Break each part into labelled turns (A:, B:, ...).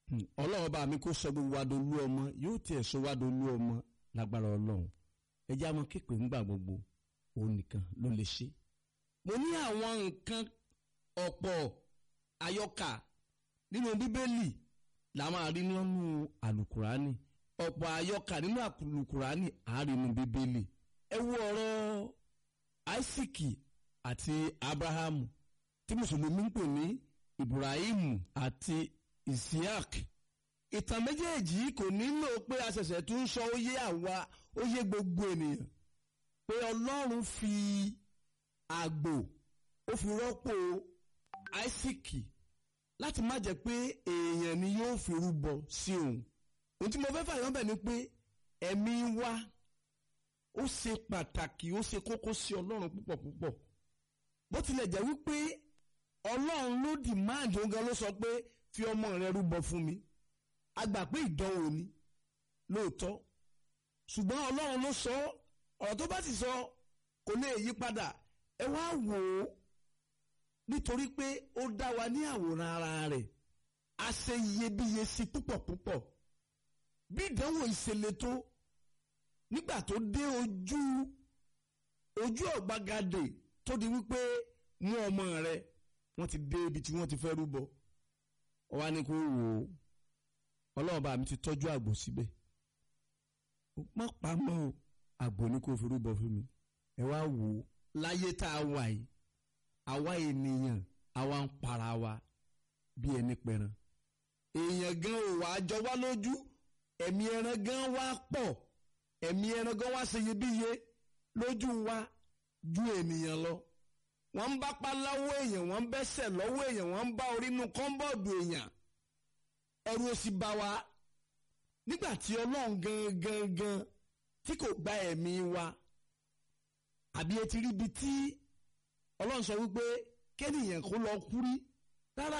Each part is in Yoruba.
A: ọlọ́run bá mi kó sọ gbogbo wa dolú ọmọ yóò tiẹ̀ sọ wa dolú ọmọ lágbára ọlọ́run ẹ jẹ́ àwọn kéèpé ńgbà gbogbo òun nìkan ló lè ṣe. mo ní àwọn nǹkan ọ̀pọ̀ àyọkà nínú bíbélì la máa rí nínú àlùkùránì ọ̀pọ̀ àyọkà nínú àlùkùránì àárín nínú bíbélì ẹ wo ọ̀rọ̀ Áísíkì àti Ábúráhámù tí mùsùlùmí ń pè ní Ibrahim àti Isiaq ìtàn méjèèjì kò nílò pé a ṣẹ̀ṣẹ̀ tún sọ ó yé àwa ó yé gbogbo ènìyàn pé Ọlọ́run fi àgbò ó fi rọ́pò Áísíkì láti má jẹ́ pé èèyàn ni yóò fi rúbọ sí òun ohun tí mo fẹ́ fàyọ́ bẹ̀ ni pé ẹ̀mí wa ó ṣe pàtàkì ó ṣe kókó sí Ọlọ́run púpọ̀ púpọ̀ bó tilẹ̀ jẹ́ wípé Ọlọ́run ló dìmáàdì òun gan ló sọ pé fi ọmọ rẹ rúbọ fún mi a gbà pé ìdánwò ni lóòótọ́ ṣùgbọ́n Ọlọ́run ló sọ ọ̀rọ̀ tó bá sì sọ kò lè yí padà ẹ wá wò ó nítorí pé ó dá wa ní àwòrán ara rẹ̀ a ṣe iyebíye sí púpọ̀ púpọ̀ bí ìdánwò ìṣẹ̀lẹ̀ tó nígbà tó dé ojú ojú ọ̀gbagadè tó di wípé mú ọmọ rẹ wọ́n ti dé ibi tí wọ́n ti fẹ́ rúbọ ọ wá ní kó wò ó ọlọ́run bá mi ti tọ́jú àgbò síbẹ̀ má pa mọ́ o àgbò ní kó fi rúbọ fún mi ẹ wá wò ó láyé tá a wà yìí àwa ènìyàn àwa ń para wa bí ẹni pẹran èèyàn gan ò wá jọ wá lójú ẹ̀mí ẹran gan wá pọ̀ ẹ̀mí ẹran gan wá ṣe iyebíye lójú wa ju ènìyàn lọ wọ́n ń bá pa lọ́wọ́ èèyàn wọ́n ń bẹ́sẹ̀ lọ́wọ́ èèyàn wọ́n ń bá orí inú kọ́ńbọ̀dù èèyàn ẹ̀rù òsì bá wa nígbà tí ọlọ́run gangan gan tí kò gba ẹ̀mí wa àbí etí ríbi tí ọlọ́run sọ wípé kẹ́nìyàn kó lọ kú rí rárá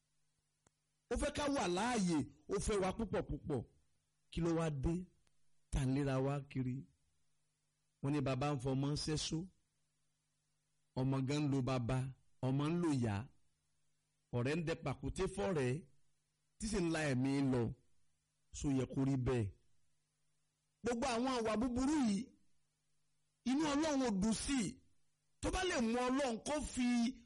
A: ó fẹ́ ká wà láàyè ó fẹ́ wa púpọ̀ púpọ̀ kí ló wá dé tà ń léra wá kiri wọ́n ní baba ń fọmọ ṣẹ́só ọmọ gan ń lo baba ọmọ ń lo ìyá ọ̀rẹ́ ń dẹ pàkúté fọ́rẹ́ tí sì ń la ẹ̀mí lọ so yẹ kó rí bẹ́ẹ̀ gbogbo àwọn àwà búburú yìí inú ọlọ́run ò dùn sí i tó bá lè mú ọlọ́run kó fi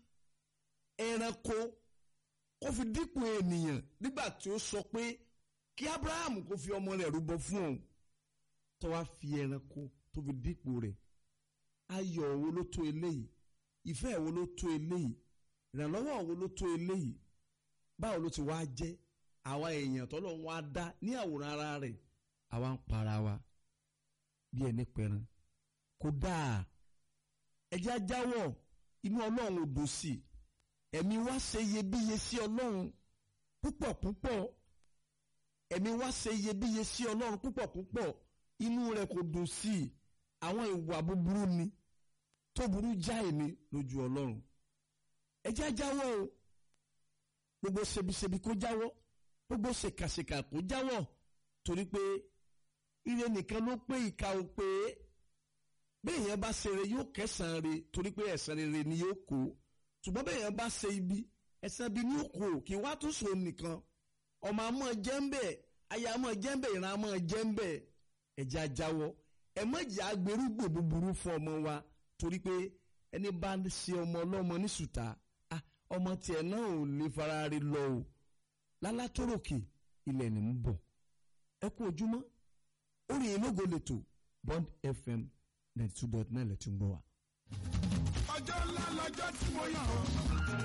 A: ẹranko kó fi dípò ènìyàn nígbà tí ó sọ pé kí Abraham kó fi ọmọ rẹ̀ rúbọ fún òun tó wá fi ẹranko tó fi dípò rẹ̀ ayọ̀ wo ló tó eléyìí ìfẹ́ wo ló tó eléyìí ìrànlọ́wọ́ wo ló tó eléyìí báwo ló ti wá jẹ́ àwa èèyàn tọ́lọ́ wá dá ní àwòrán ara rẹ̀ àwa ń para wa bí ẹni pẹran kò dáa ẹjẹ́ ajáwọ̀ inú ọlọ́run ò dùn sí ẹ̀mí wa ṣe iyebíye sí ọlọ́run púpọ̀ púpọ̀ ẹ̀mí wa ṣe iyebíye sí ọlọ́run púpọ̀ púpọ̀ inú rẹ̀ kò dùn sí àwọn ìwà búburú ni tó burú jáì ni lójú ọlọ́run ẹjẹ́ ajáwọ̀ o gbogbo ṣebiṣebi kó jáwọ́ gbogbo ṣèkàṣèkà kó jáwọ́ torí pé ire nìkan ló pé ìka ò pé bẹ́ẹ̀ yẹn bá ṣe re yóò kẹsàn-án re torí pé ẹ̀san rere ni yóò kó ṣùgbọ́n bẹ́ẹ̀ yẹn bá ṣe ibi ẹ̀san ibi ni yóò kó kí wá tún so nìkan ọmọ àmọ́ jẹ́ ń bẹ̀ aya àmọ́ jẹ́ ń bẹ̀ ìran àmọ́ jẹ́ ń bẹ̀ ẹ̀jẹ̀ ajáwọ́ ẹ̀ mọ̀ jẹ́ agbèrúgbò búburú fún ọmọ wa torí pé ẹni bá ṣe ọmọ ọlọ́mọ ní sùtà ọmọ tiẹ̀ náà ò lè fara rí lọ o lálátòròkè ilẹ̀ ní ń bọ̀ ẹ kú ojúmọ́ orí ológo lẹ́tọ̀ Bond FM ninety two dot nine lẹ́tí ń gbọ́ wa.
B: ọjọ́ ńlá lọ́jọ́ tí mo yàn ọ́.